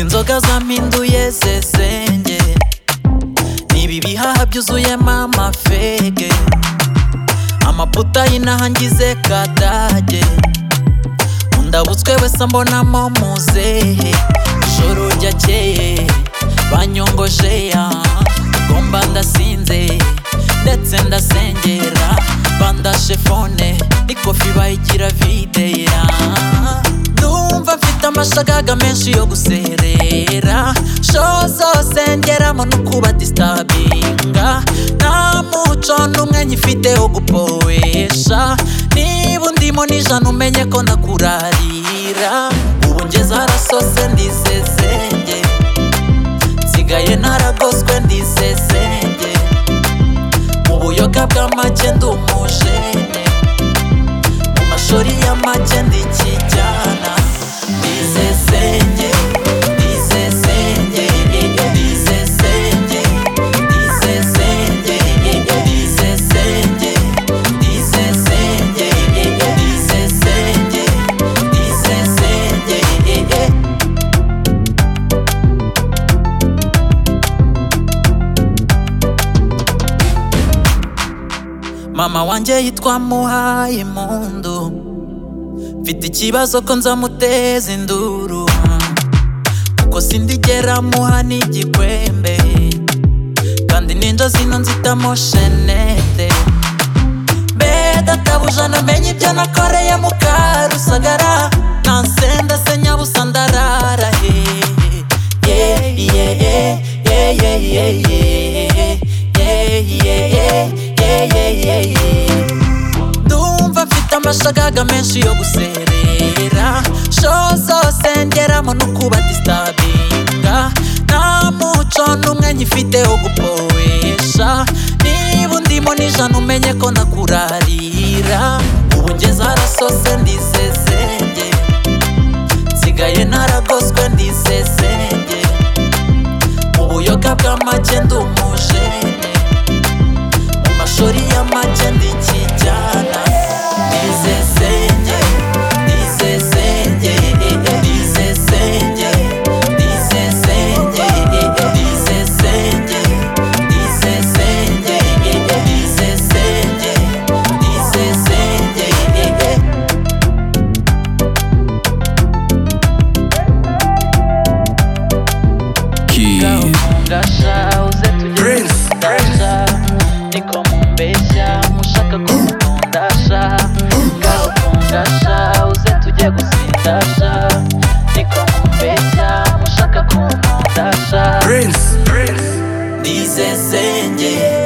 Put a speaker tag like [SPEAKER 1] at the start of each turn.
[SPEAKER 1] imbaraga zampinduye zezenge nibi bihaha byuzuyemo amafege amaputa y'inaha ngize kadage undabutswe wese ambonamo muzehe ijoro ryakeye banyongoje ya ngomba ndasinze ndetse ndasengera bandashe fone n'ikofi bayigira videya numva mfite amashagaga menshi yo guserera sho zose ngeramo no kuba distabinga nta muco n'umwe nyifite wo gupowesha niba undimo n'ijana umenye ko ndakurarira ubu ngeze harasose ndisezenge nsigaye naragoswe ndisezenge mu buyoga bw'amake ndi umujene mu mashori y'amake ndikijyana ndisesenge ndisesenge ndisesenge ndisesenge ndisesenge ndisesenge ndisesenge ndisesenge mama wanjye yitwa muhaye impundu mfite ikibazo ko nzamuteza induru kuko sindigera muha n'igikwembe kandi ninja zino nzitamo shenete mbe databuja namenye ibyo nakoreye mukarusagara nansenda se nyabusa ndarara hehe ndumva mfite amashagaga menshi yo guserera sho zose ngeramo no kuba distabinga nta muco n'umwe nyifite wo gupowesha niba undimo n'ijana umenye ko ndakurarira ubu ngeze harasose ndisesenge nsigaye naragoswe ndisesenge mu buyoga bw'amake ndi umujene mu mashori y'amake ndikijyana ndisesenge ndisesenge ndisesenge ndisesenge ndisesenge ndisesenge ndisesenge ndisesenge
[SPEAKER 2] Kid.
[SPEAKER 1] ndashauze
[SPEAKER 3] Prince,
[SPEAKER 1] tugedasha niko mumbeshya mushaka kumukundasha ngaho kundashauze tujye gusindasha niko mumbeshya mushaka kumukundasha
[SPEAKER 3] Prince, Prince,
[SPEAKER 1] ndisesenge